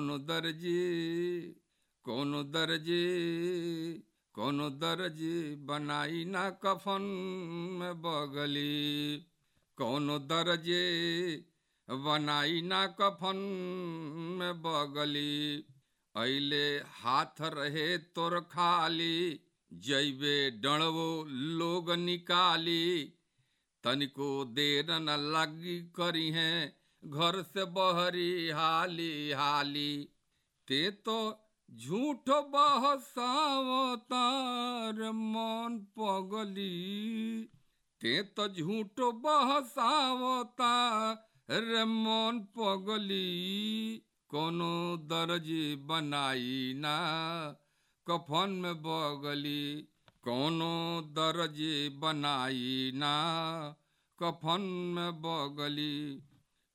कोनो दर्जी कोनो दर्जी कोनो दर्जी बनाई ना कफन में बगली कोनो दर्जी बनाई ना कफन में बगली ऐले हाथ रहे तोर खाली जैबे डणवो लोग निकाली तनिको देर न लगी करी है घर से बहरी हाली हाली ते तो झूठ बहसावतार मन पगली ते तो झूठ बहसावता रे मन पगली कोनो दर्जी बनाई ना कफन में बगली कोनो दर्जी बनाई ना कफन में बगली